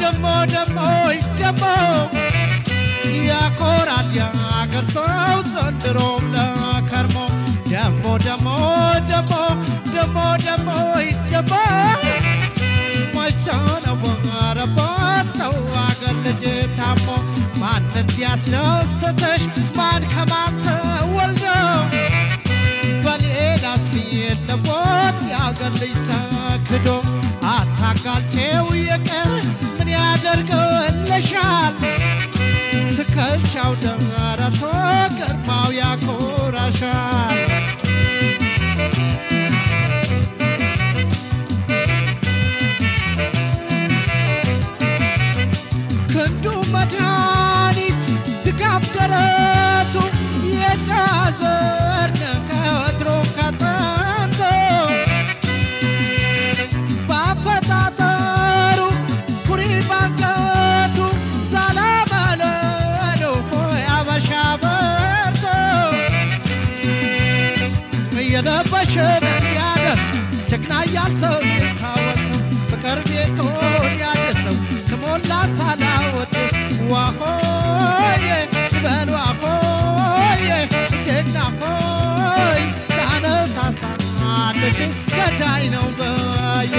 ደሞ ደሞ ደሞ ያኮራል ያገር ሰው ዘንድሮም ለከርሞ ደሞ ደሞ ደሞ ደሞ ደሞ ደሞ መቻነበረባት ሰው አገር ልጅ ታሞ ማን እንዲያስደስተሽ ማን ከማን ተወልደው በሌላስ የለቦት የአገር ልጅ ተክዶ አታጋልቼው የቀር ምን ያደርግልሻል ትከሻው ደረቶ ግርማው ያኮራሻል ክንዱ መድኃኒት ድጋፍ ደረቱ የጫዘር ከወትሮ ከጥንቱ በአፈጣጠሩ ኩሪ ባንገቱ ዛላ መለሎ ሆይ አበሻ በርቶ እየለበሸ ያደር ጀግና ያልሰው የታወሰው ፍቅር ቤቶን ያደሰው ስሞን ላሳላወድስ ዋሆዬ በል ዋሆዬ ጀግና ሆይ ላነሳሳለች ገዳይ ነው በየ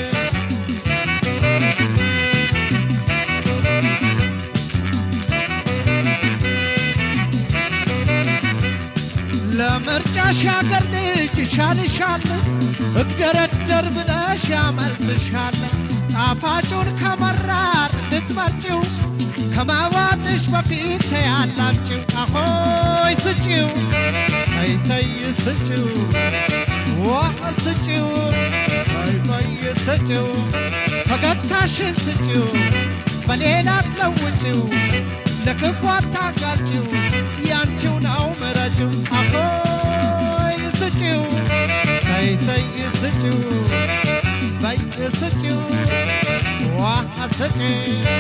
ለምርጫሽ ያገር ልጅ ይሻልሻል እግደረደር ብለሽ ያመልጥሻል ጣፋጩን ከመራር ልትመርጭው ከማዋጥሽ በፊት ያላችው አሆይ ስጪው ተይ ተይ ስጪው ዋ ስጪው ተይ ተይ ስጪው ፈገግታሽን ስጪው በሌላ አትለውጪው ለክፉ አታጋልጪው ያንቺው ነው ምረጪው አሆይ ስጪው ተይ ተይ ስጪው በይ ስጪው ዋ ስጪው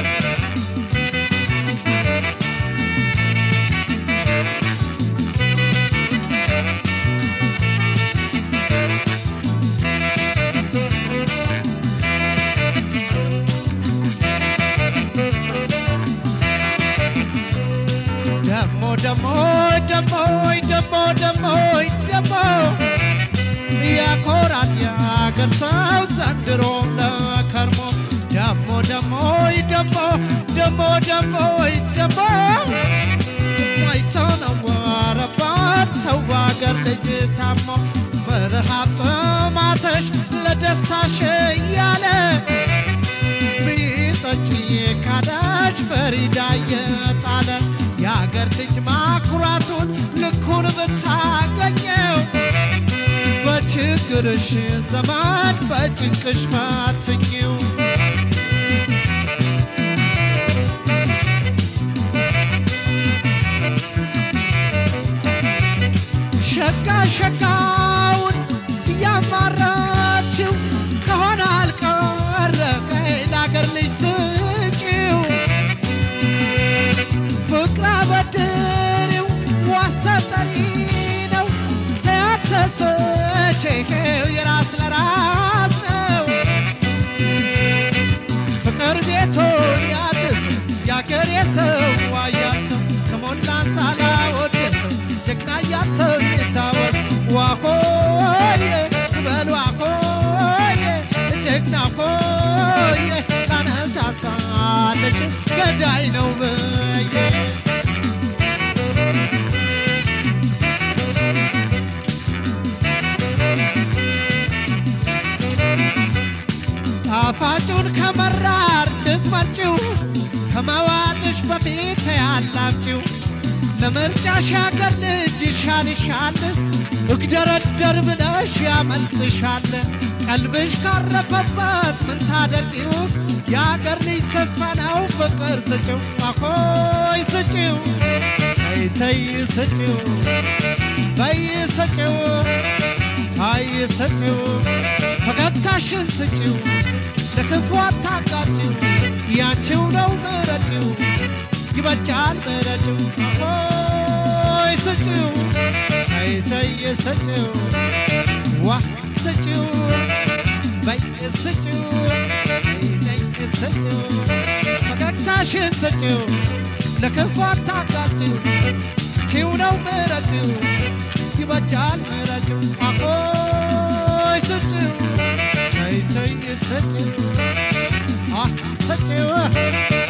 ደሞ ደሞ ደሞ ደሞ ደሞ ደሞ ያኮራል ያገር ሰው ዘንድሮም ለከርሞ ደሞ ደሞ ደሞ ደሞ ደሞ ደሞ ማይተነወረባት ሰው ባገር ልጅ ታሞ በረሃብ ጥማተሽ ለደስታሽ እያለ ቢጠጪ ካዳሽ ፈሪዳ የጣለ የአገር ልጅ ማኩራቱን ልኩን ብታገኘው በችግርሽ ዘመን በጭንቅሽ ፈትኝው ሸጋ ሸጋውን እያማራችው ከሆነ አልቀረ ለአገር ልጅ ስጪው ፍቅር አበድሪው ዋስተጠሪ ነው ያተሰቼው የራስ ለራስ ነው ፍቅር ቤቶ ያድስ ያገር የሰው ዋያሰው ስሞን ላንሳ ላወደሰው ጀግና ያሰው ይታወስ ዋሆዬ በል ዋሆዬ ጀግና ሆዬ ታነሳሳለች ገዳይ ነው በየ ጣፋጩን ከመራር ልትመርጪው ከመዋጥሽ በፊት ያላችው ለምርጫሽ ያገር ልጅ ይሻልሻል እግደረደር ብለሽ ያመልጥሻል ቀልብሽ ካረፈበት ምን ታደርጊው የአገር ልጅ ተስፋ ነው ፍቅር ስጪው አኮይ ስጪው ተይ ተይ ስጪው በይ ስጪው አይ ስጪው ፈገግታሽን ስጪው ለክፉ አታጋጭው ያንቺው ነው ምረጪው ይበጃል ምረጪው አሆይ ስጪው ተይ ተይ ስጪው ዋ ስጪው በይ ስጪው ተይ ተይ ስጪው ምርጫሽን ሰጪው ለክፉ አታጋጭው ቺው ነው ምረጭው ይበጃል ምረጭው አቆይ ስጭው ተይ ተይ ስጭው አ ስጭው